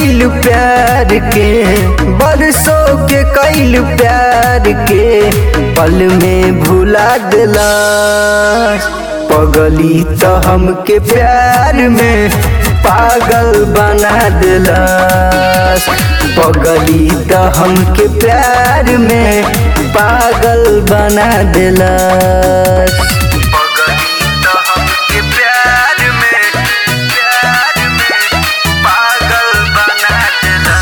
कैल प्यार के बरसों के कैल प्यार के पल में भुला दिला पगली तो हमके प्यार में पागल बना दिला पगली तो हमके प्यार में पागल बना दिला पगली तो हमके प्यार में प्यार में पागल बना दिला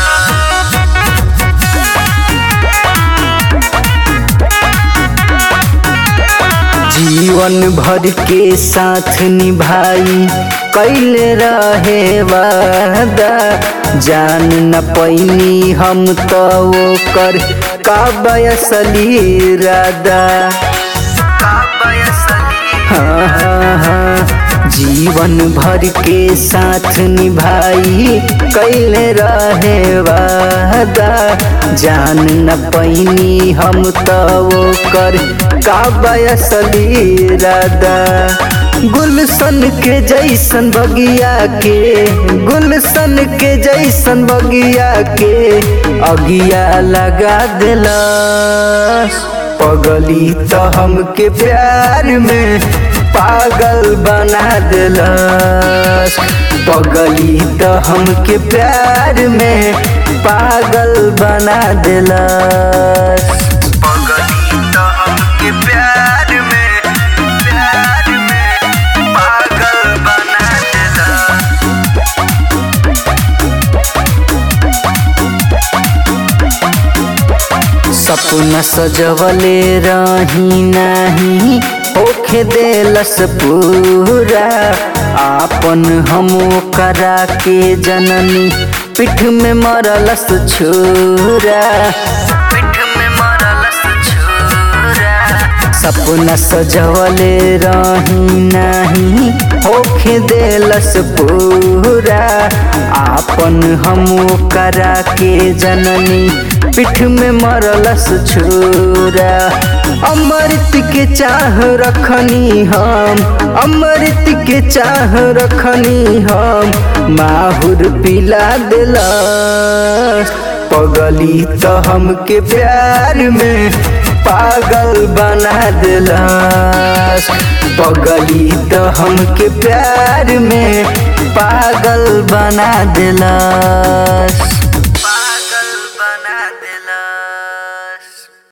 जीवन भर के साथ निभाई कैले रहे वादा जान न पैनी हम तो ओकर का बयसली रादा हाँ हाँ हाँ जीवन भर के साथ निभाई कैले रहे वादा जान न पैनी हम तो ओकर का बयसली रादा गुलशन के जैसन बगिया के गुलशन के जैसन बगिया के अगिया लगा दिला पगली तो हमके प्यार में पागल बना दिला पगली तो हमके प्यार में पागल बना दिला पगली तो हमके प्यार में प्यार में पागल बना दिला सपना सजवले रही नाही होखे देलस पूरा आपन हम करा के जननी पीठ में मरलस छोरा पीठ में मरलस छोरा सपना सजवले रही नाही होखे देलस पूरा आपन हम करा के जननी पीठ में मरलस छोरा अमृत के चाह रखनी हम अमृत के चाह रखनी हम माहुर पिला दिला पगली तो हमके प्यार में पागल बना दिला पगली तो हमके प्यार में पागल बना दिला